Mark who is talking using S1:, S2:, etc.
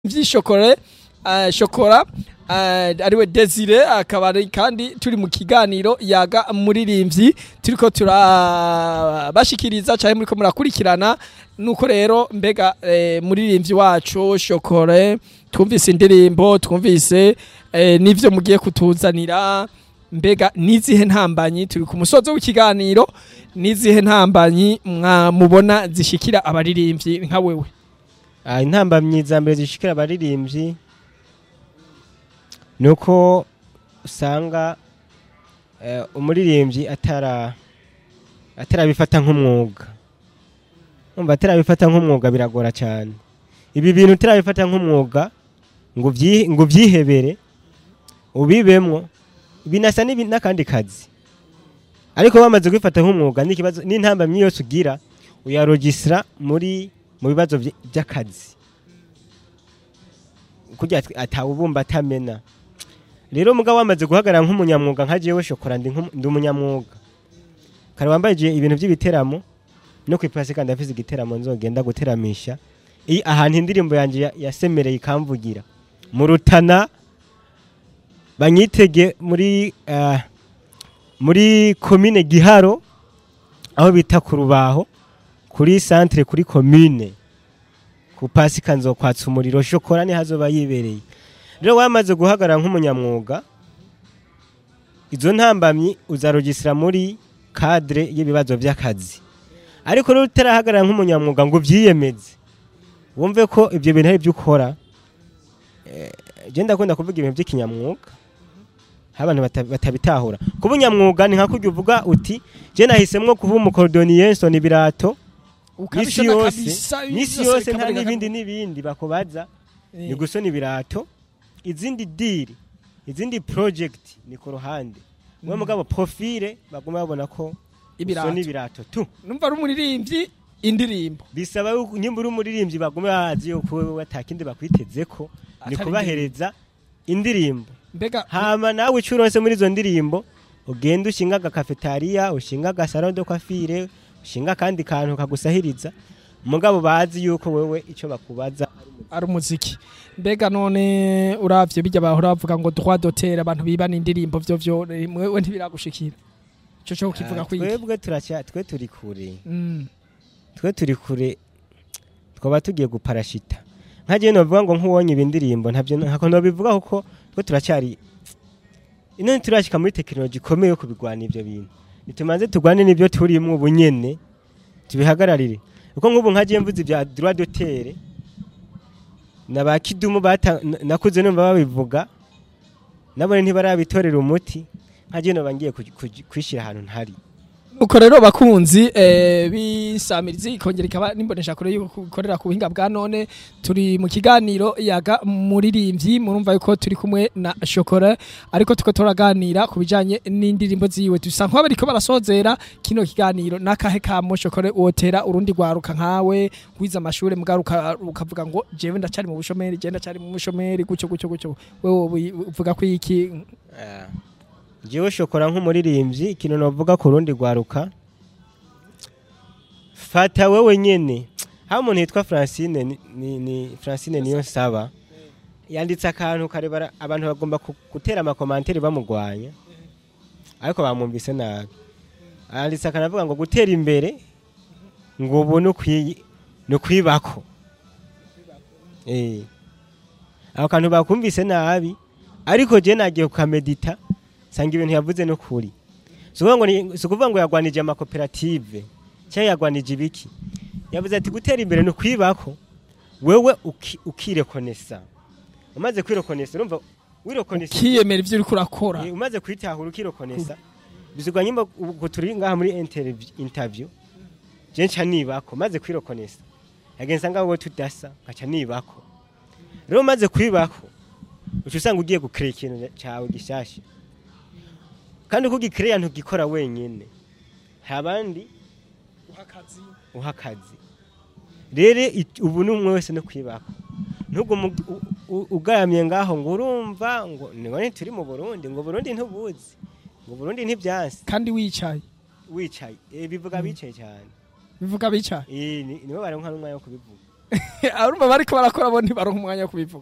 S1: vy'ishokore uh, shokora uh, ariwe Desire akaba ari kandi turi mu kiganiro yaga muririmvyi turiko turabashikiriza cyane muriko murakurikirana nuko rero mbega eh, muririmvyi wacu shokore twumvise indirimbo twumvise eh, n'ivyo mugiye kutuzanira mbega nizihe ntambanyi turi ku musozo w'ikiganiro nizihe ntambanyi mubona zishikira abaririmbyi nka wewe
S2: Ah, intambamyi za mbere zishikira abaririmbyi ni uko usanga eh, umuririmbyi atara atarabifata nk'umwuga umva atarabifata nk'umwuga biragora cyane ibi bintu utarabifata nk'umwuga ngo uvyi- ngo uvyihebere ubibemwo binasa n'ibi- n'akandi kazi ariko bamaze kubifata nk'umwuga n'ikibazo n'intambamyi yose ugira uyarogisira muri mu bibazo vy- by'akazi kurya atawubumba atamena rero mugabo wamaze guhagarara nk'umunyamwuga nka jewe shokora ndi nk'umu- ndi umunyamwuga kare wambaye ibintu by'ibiteramo no ku ipasi kandi afise igiteramo nzogenda guteramisha iyi ahantu indirimbo yanjye ya- yasemereye ikamvugira mu rutana banyitege muri ah, muri komine giharo aho bita ku rubaho kuri centre kuri commune ku pasika nzokwatsa umuriro shokora ni hazoba yibereye rero wamaze guhagarara nk'umunyamwuga izo ntambamyi uzarogisira muri cadre y'ibibazo by'akazi ariko rero utarahagarara nk'umunyamwuga ngo uvyiyemeze wumve ko ibyo bintu ari byo ukora eh, je ndakunda kuvuga ibintu by'ikinyamwuga aho abantu bata- batabitahura kuba unyamwuga ni nka kurya uvuga uti je nahisemwo kuba umukorodoniye nsona ibirato misi
S1: Ukabishona
S2: yose
S1: kabisa,
S2: misi
S1: byose
S2: yose nta
S1: bikaboneka
S2: n'ibindi
S1: ko-
S2: n'ibindi bakubaza
S1: Eh,
S2: ni gusona ibirato izindi diri izindi project ni ku ruhande mwe mugabo profile baguma babona ko
S1: ibirato
S2: usona ibirato tu
S1: numva ari umuririmbyi indirimbo
S2: bisaba yuko nyimba uri umuririmbyi baguma bazi yuko wewe atakindi bakwiteze ko ni
S1: Atari
S2: kubahereza indirimbo
S1: mbega
S2: hama nawe ico uronse muri izo ndirimbo ugenda ushinga agakafetariya ushinga agasaro de coiffure ushinga akandi kantu kagusahiriza mugabo bazi yuko wewe ico bakubaza
S1: ari umuziki mbega none uravye bijya bahora bavuga ngo droit d'auteur abantu bibana indirimbo vyo vyo eh, mwewe ntibiragushikira ico cyo kivuga
S2: Ah,
S1: kwiki
S2: twebwe turacya twe turi kure
S1: Mm.
S2: twe turi kure twaba tugiye guparashita nka jewe novuga ngo nk'uwonye ibi ndirimbo ntabyo ntako nobivuga kuko twe turacyari ino turashika muri tekinoloji ikomeye yo kubigwana ivyo bintu nitumanze tugwane n'ibyo turimwo ubu nyene tubihagararire kuko nk'ubu nka jewe mvuze ibya droit d'auteur na ba kidumu bata na- nakuze numva babivuga nabone ntibarabitorera umuti nka jewe noba ngiye kuj- kuj- kwishira ahantu ntari
S1: uko rero bakunzi eh, bisamirizi ikongera ikaba nimbonesha kure yuko ikorera ku buhinga bwa none turi mu kiganiro yaga muririmbyi murumva yuko turi kumwe na shokora ariko tuko turaganira ku bijanye n'indirimbo ziwe dusa nk'aho bariko barasozera kino kiganiro n'akahe kamo shokore wotera urundi rwaruka nkawe wize amashure mugaruka ukavuga ngo jewe ndacari mu bushomeri je ndacari mu bushomeri gucyo gucyo gucyo wewe uvuga ko iki
S2: jewe shokora nk'umuririmbyi ikintu novuga ku rundi rwaruka fata wewe nyene haba umuntu yitwa francine ni, ni, ni francine niyo nsaba yanditse akantu karebara abantu bagomba ku- gutera amakomanteri bamugwanya ariko bamwumvise nabi yanditse akantu avuga ngo gutera imbere ngo ubu ni ukwi- ni ukwibako Eh. ako kantu bakumvise nabi ariko je nagiye kukamedita sanga ibintu yavuze no kuri si ukuvuga ngo ni- si ukuvuga ngo yagwanije amakoperative cyangwa yagwanije ibiki yavuze ati gutera imbere ni ukwibako wewe uki- ukirekonesa umaze kwirekonesa urumva wirekonesa
S1: kiyemera ivyo uriko urakora
S2: Eh, umaze kwitahura ukirekonesa bizigwa nyimba ubu turi ngaha muri interview- interview je nca nibako maze kwirekonesa yagenza ngaho wowe tudasa nkaca nibako rero umaze kwibako uca usanga ugiye gukira ikintu cyawe gishasha kandi uko ugikiriya ntugikora wenyine hari abandi uha akazi rero it- ubu ni umwe wese no kwibako ntugume u- u- ugaramye ngaho ngo urumva ngo nibone turi mu burundi ngo burundi ntubuzi ngo burundi ntibyansi
S1: kandi wicaye
S2: wicaye Eh, bivuga bicaye cyane
S1: bivuga bicaye
S2: Eh, ni- nibo baronka n'umwanya wo kubivuga
S1: urumva bariko barakora bo ntibaronka umwanya wo kubivuga